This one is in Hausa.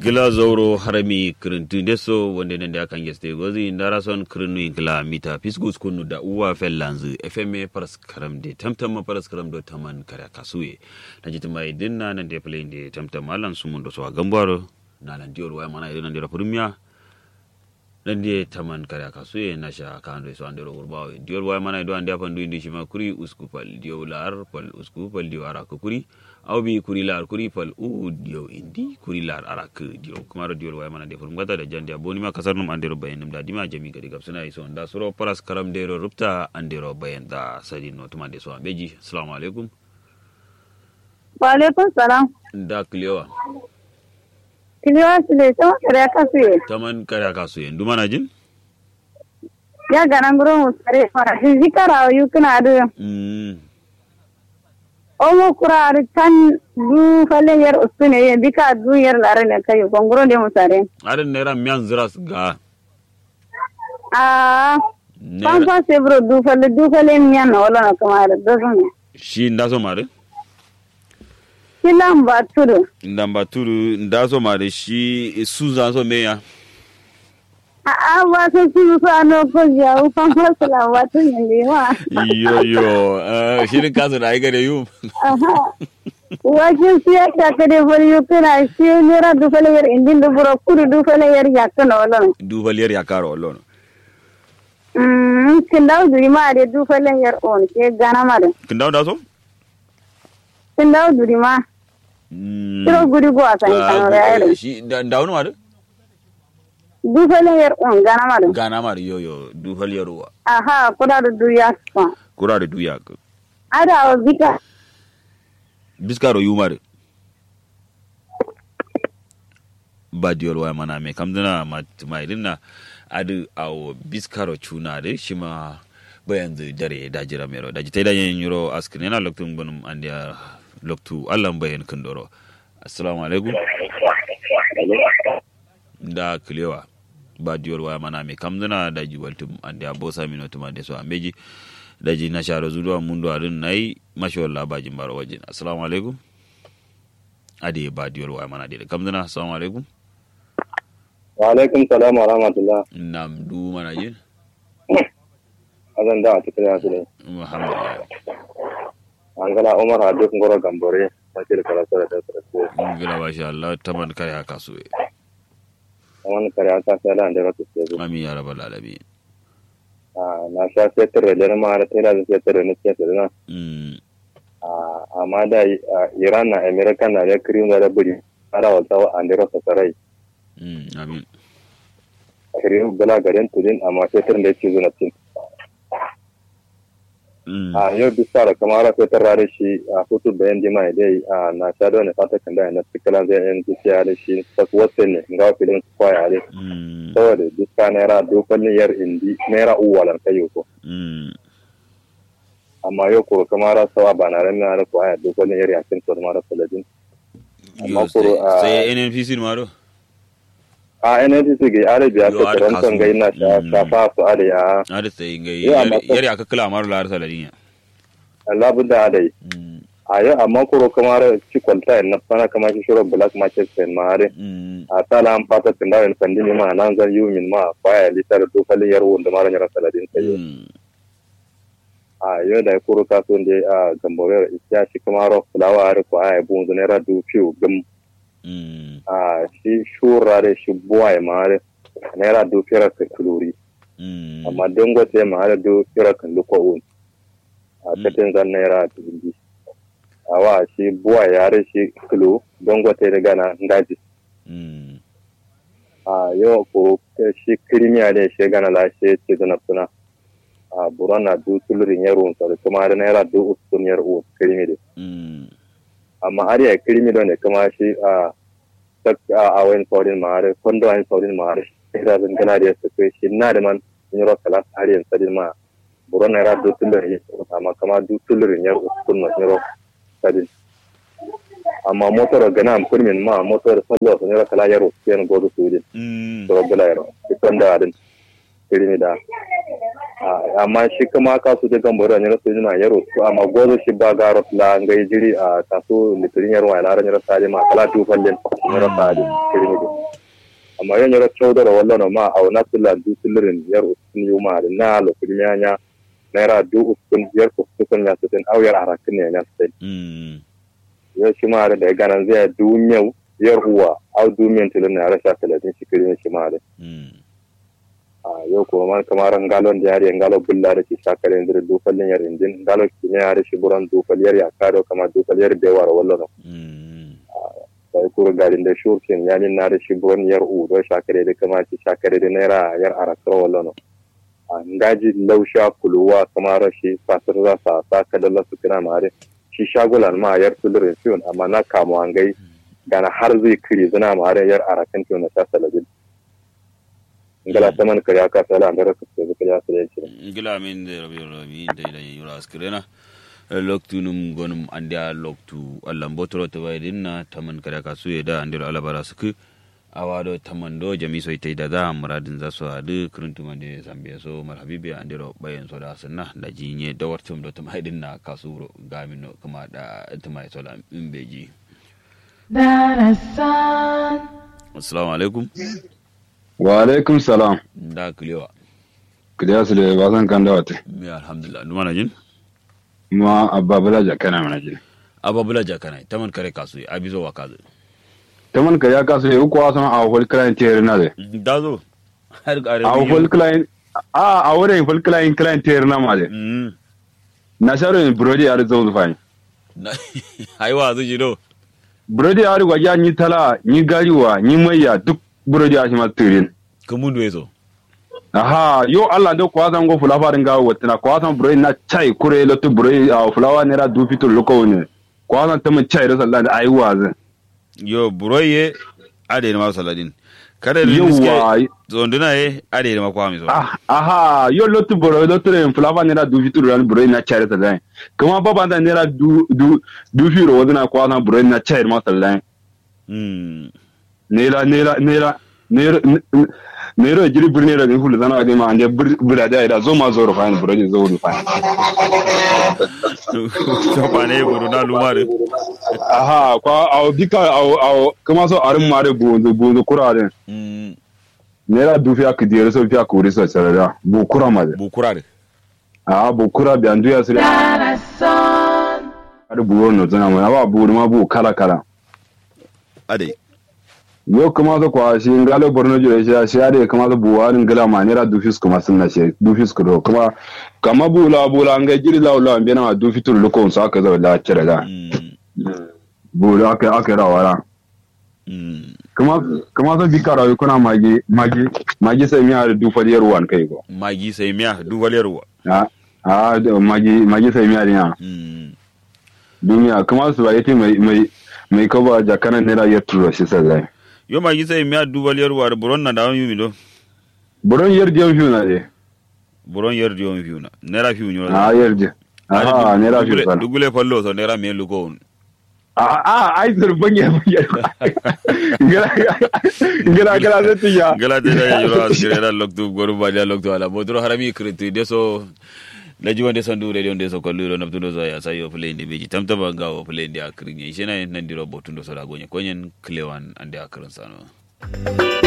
gila zauro harami kirintu deso wonde nende akan geste gozi ndara son kirinu gila mita fisgus kunu da uwa fellanzu fma paras karam de tamtam paras karam do taman kare kasuye na jiti mai dinna nan de play de tamtam alan sumun do so gambaro na nan dior waya mana idan dira purmiya nan de taman kare kasuye na sha kan do so andero urbawo dior waya mana do ande apan do indi shima kuri uskupal dio lar pal uskupal dio ara kuri aw bi kuri lar kuri pal u dio indi kuri lar arak dio kumaro dio way mana defur ngata da jandi aboni ma kasar num andero bayen num da dima jami gadi gab suna iso da suro paras karam dero rupta andero bayen da sadi no tuma de so beji assalamu alaikum wa alaikum salam da kliwa kiliwa sile sama kare kasu ye taman kare kasu ye nduma na jin ya ganan guro musare fara zikara yukuna adu mm omo kurari tan du falen yar ustune ye bika du yar lare ne kayo gongoro de musare adan nera miyan ziras ga ah nera pampa sebro du fale du fale miya na wala na kamar dozun shi ndaso mare kilan ba tudu ndamba turu ndaso mare shi suza so meya a a ba so su su ano ko ya u pampa sala ba tun ne wa yo yo eh, shirin kasu da ai gare yu aha wajen siya ta kade fari yukuna shi nera du fale yar indin du buro kudu du fale yar yakana wala dubaliyar ya karo olon Mm, kindaw duri ma de du falen yar on ke gana ma de. kin dawo da so Kindaw duri ma. Kiro guri go asan kan re. shi dawo ma Du falen yar on gana ma de. gana ma yo yo dubaliyar wa Aha, kuda da du ya fa. kura da duya ka Ada o bika. biskaro yumare ba diyol wa mana me kam dana ma tumaidin na adu awo biskaro chuna de shima bayan zu dare da jira mero da jitai da yin yuro askin yana loktun bunum andiya loktu allan bayan kundoro assalamu alaikum da kilewa ba diyol wa mana me kam dana da jibaltum andiya bosa mino tuma de so ambeji da ji na share zuwa mundu adin nayi mashawar labajin baro wajen assalamu alaikum ade ba diyol wa mana de kam dana assalamu alaikum wa alaikum salam wa rahmatullah nam du mana jin azan da a cikin yasu ne alhamdulillah an gana umar hadu kun goro gambore wakil karatu da tasiri su ngila ba sha Allah taman kare haka so wani kare an sa sai da da rasu su zo amin ya rabbal alamin na sha sai tare da ma da tare da sai tare ne ke tare na mm amma da iran na america na da kirim da buri ara wata wa an da rasu sarai mm amin kirim bala garin tudin amma sai tare da ke zo na cin mm a yau bisa da kamar sai tare da shi a hutu bayan jima dai a na sha da ne fata kan da na sikala zai yan dukiya da shi ta wasu ne ga filin kwaya ne mm saboda duka naira dokalin yar indi naira uwalan kayo ko mm amma yau ko kamar sawa ba na ran na ko aya dokalin yar yakin to mara saladin yo amma kuro a sai NNPC ma do a NNPC ga arabiya Yo, ta ada karantan kasu. ga ina sha Mm. shafa su ada ya ada sai ngai Yo, amma ko- yari aka kula maru lar saladin ya Allah budda ada mm a yau amma kuro kamar ci kwalta na fana kamar shi shiro black market sen mare mm a sala an fata tunda en pandini ma nan zan yumin ma kwaya litar dokalin yar wanda mara nyara saladin kayo mm a yau da kuro kaso da a gamborer isya shi kamar fulawa are ko aya bunzu naira du fiu gam mm a shi shurare shi buwaye mare naira do fira ka kuluri mm amma dangote mare do fira ka luko un a tatin zan naira dubi awa shi buwaye yare shi kulu dangote da gana ngaji mm a yau ko shi kirimiya ne shi gana la shi ce zana suna a burana do tulurin yaro un sare kuma da naira do usun yar un kirimi de mm amma har ya kirimi don ne kuma shi a tak a wayan saurin mare kondo wayan saurin mare ira zan gana da su kai shi na da man in ro kala har yan sadin ma buro na ra do tulur ya amma kama du tulur ya kun ma ro sadin amma motor gana am kurmin ma motor sallo sun ro kala yaro yan godo su din mm to gala yaro kon da adin kirimi da amma shi kuma kasu da gambaro ne rasu jina yaro to amma gozo shi ba garo la ngai jiri a kasu litirin yaro wa lara nyara sadi ma kala tu fallen nyara sadi kirimi da amma yan nyara chawdara wallo ma aw natula du tilirin yaro sun yuma da na lo kirimi anya naira du uskun yar uskun ya sitin aw yar arakin ne ya sitin ya shi ma da ganan zai du nyau yar uwa aw du men tilin na rasha talatin shi kirimi shi ma da yau kuma man kamar ngalon da yare ngalo bulla da shi shakare ndir du fallin yar indin ngalo kine yare shi buran du fal yar yakado kama du fal yar de war wallo no sai kuro garin da shurkin yani na da shi buran yar u do shakare da kama shi shakare da naira yar arakro wallo no ngaji lausha kuluwa kamar shi fasir za sa sa ka da lasu kina mare shi shagulan ma yar tulurin fiyon amma na kamo an gai gana har zai kiri zina mare yar arakan fiyon na ta salabin ngala taman kariya ka sala an raka su ga kariya sala yake ngila min de rabi rabi de da yura askrena loktu num gonum andia loktu allam botoro to way dinna taman kariya ka su da andir alabara suku awado tamando jami so ite da da muradin za su hadu kuruntu mande zambe so marhabibi andiro bayan so da sunna da jinye da wartum do tum haidin na kasuro gamino kuma da tumai so da imbeji darasan assalamu alaikum wa alaikum salam da kulewa kuliya su da ba zan kan da wata mi alhamdulillah numa na jin ma abba bala jakana mana jin ababula jakana taman kare kasu abizo wa kazu ta man ka ya kasu ya uku wasan a whole client tere na de dazo har gare a whole client a a wurin whole client client tere na ma de mm na sharo ne brody ya zo fani aiwa zu jiro brody ya riga ya ni tala ni gariwa ni maiya duk brody ya shi ma tirin kumundu eso aha yo Allah do kwa zan go fula farin ga watina kwa zan brody na chai kure lo to brody a fulawa ne ra du fito loko ne kwa zan ta mun chai da sallan ai wazin yo buroye ade ma saladin kada da Yawwa. niske zonduna ye ade ma kwa mi so Ah, aha yo lotu boro lotu re flava nera du fitu ran boro na chare ta dai kuma baba da nera du du du firo wadana kwa na boro na chare ma sallan mm nera nera nera nera nera jiri birni da hulu zana ga ma ande bura da da zo ma zo rufa boro zo rufa to pa ne buru na lumare aha kwa au bika au au kuma so arin mare bunzu bunzu kurare mm nera du fiya kidiyar so fiya kuri so sarara bu kura ma de bu kurare ah bu kura bi andu ya sire darasan ar bu no zana ma ba bu ma bu kala kala ade yo kuma zo kwa shi ngalo borno jure shi shi ade kuma zo buwarin gala ma nera du fis kuma sunna shi du fis ko kuma kama bula bula nga jiri la la mbena ma du fitur luko so aka zo la cire da mm bula aka aka ra wara mm kuma kuma zo bikara yo kuna magi magi magi sai miya da du fadiyar wan kai ko magi sai miya du valerwa a a da magi magi sai miya din mm duniya kuma su ba yake mai mai mai kaba jakana nera ya turo shi sai yo magi sai miya du valerwa da buron na da yumi do buron yar jam fiu na de buron yer dio mi fiuna nera fiu nyoro a yar je a nera fiu sana dugule fallo so nera me luko on a a ai zurban ya ya ngala ngala ngala zai tiya gala te da yoro asire da loktu goru ba da loktu ala bodro harami kritu de so na ji wande sandu radio de so kollu ro naptundo so ya sayo play ndi beji tamta ba ngawo play ndi akrinye shena nan diro botundo so da gonye konyen klewan ande akrin sano